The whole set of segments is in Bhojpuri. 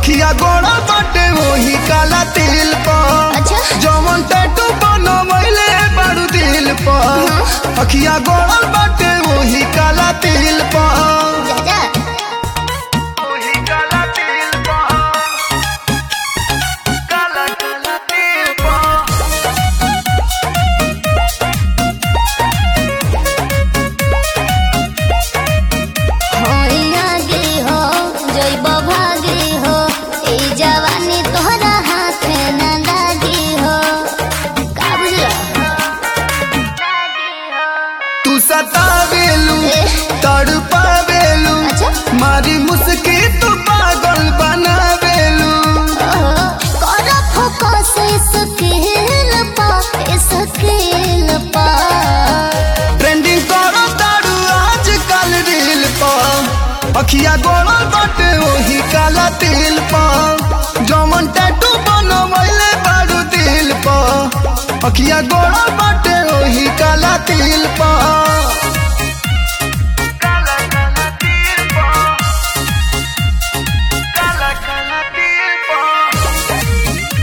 अखिया गोड़ा बाटे वही काला तिल पर अच्छा। जवन टैटू बनवैले बारू दिल पर अखिया गोड़ा बाटे वही काला तिल पर जा जा वही काला तिल पर काला काला तिल पर होई आगे हो जइब भागे हो ए जवानी तोहरा हाथ न लागी हो का बुझला तू सतावेलू ए। तड़पावेलू अच्छा। मारी मुस्की तू पागल बनावेलू ओहो कर फोकस स्किल पा स्किल पा ट्रेंडिंग करो तारू आज कल रील पर अखिया गोड़ा बाटे वही काला तिल पर जमन टैटू बनवैले बारू दिल पर अखिया गोड़ा बाटे वही काला तिल पर काला काला तिल पर काला काला तिल पर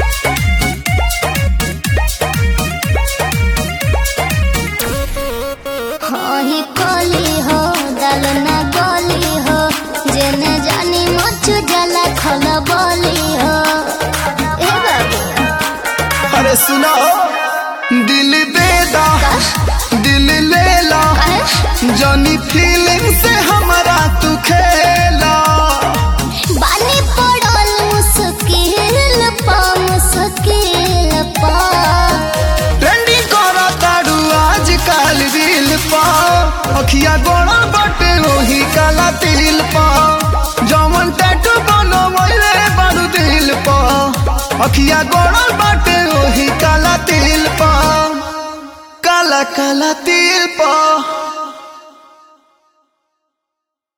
ही कोली हो दल न गोली हो जेने जानी मच जला खल बोली हो ए बाबू अरे सुनो दिल दे दा दिल ले ला काहे? जनी फीलिंग से हमारा तू खेला बानी पड़ल मुश्किल पा मुश्किल पा ट्रेंडिंग करा तारू आज काल रील पा अखिया गोड़ा बटे वही काला तिल पा जमन टैटू बनवैले बारू दिल पा अखिया गोड़ा बटे वही काला तिल पा काला काला तिल पा